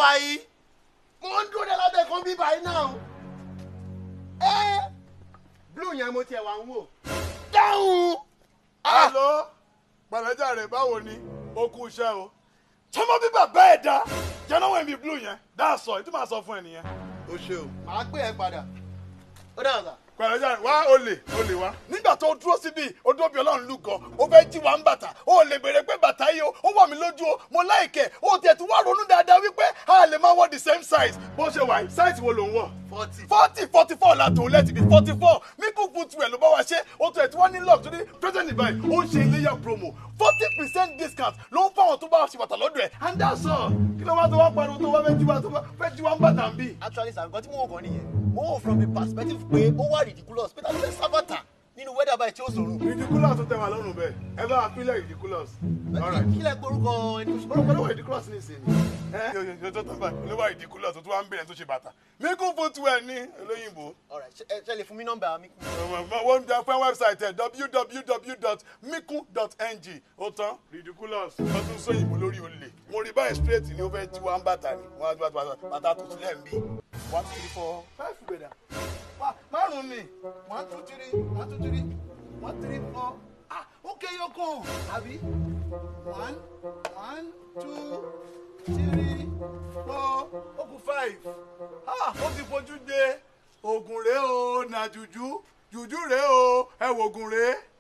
wà yìí mo ń dúró de lábẹ́ kan bíbá yìí náà ẹ blue yẹn mo tiẹ̀ wà ń wò dáhùn. alo pẹ̀lẹ́jà rẹ̀ báwo ni ó kú iṣẹ́ o tọmọ bíbà bẹ́ẹ̀ dá jẹ́nàwó ẹ̀mí blue yẹn dáa sọ ètò máa sọ fún ẹ nìyẹn. o ṣe o màá pè ẹ padà ó dáhùn sà. pẹ̀lẹ́jà rẹ̀ wá olè olè wá. nígbà tó dúró síbi ó dúró bí ọlọ́run lù gan ó fẹ́ jí wa ń bàtà ó lè béèrè pé bàtà yìí o ó wà mí lójú o mo láìkẹ́ ó tiẹ̀ tún wá ronú dáadáa wípé a lè máa wọ the same size bó ṣe wà yìí size wo ló ń wọ̀ forty. forty forty four la tó lẹ́tì bí forty four míkú foot wear ló bá wa ṣe ó tó ẹ̀ tí wọ́n ní love torí president ibà yìí ó ń ṣe iléyà promo forty percent discount ló ń fáwọn tó bá ṣe bàtà lọ́dọ̀ ẹ̀ and that's all kí ló wá tó wá pariwo tó wá fẹ́ jí wa tó wá fẹ́ jí wa ń bàtà ń bì. actually sir nǹkan tí mo wò gan nìyẹn mo wò from the perspective pé ó wà ridiculous pé ta ló fẹ́ sábàtà nínú weather báyìí tí ó sòrò. ridiculous tó tẹ̀ wá lọ́rùn bẹ́ẹ̀ ẹ bá wa pínlẹ̀ ridiculous. all right kí lẹ gbórúkọ ẹni tó ṣe orúkọ ló wà ridiculous ní ìsìn ni. ẹ yóò yóò tó tán báyìí ló wà ridiculous tó tún wá ń bẹ̀rẹ̀ tó ṣe bàtà míkú foot wear ní olóyìnbó. alright ṣe ẹ ṣe lè fún mi nọ́mbà mi. wọ́n jẹ́ fún wẹ́bsáìtì ẹ̀ www.miku.ng ó tán ridiculous wọ́n tún sóyìnbó lórí olè mo rí báyìí straight ni ó fẹ́ jí wa ń bàtà ni wọ́n á ti bàtà bàtà tuntun lẹ́ ń bí one two three four five gbẹ̀dà márùn-ún ni one two three one two three one three four ah ok yọkàn àbí one one two three four ó kù five ah ó ti fojú de oògùn rèé o nà jùjú jùjú rèé o ẹ wò oògùn rèé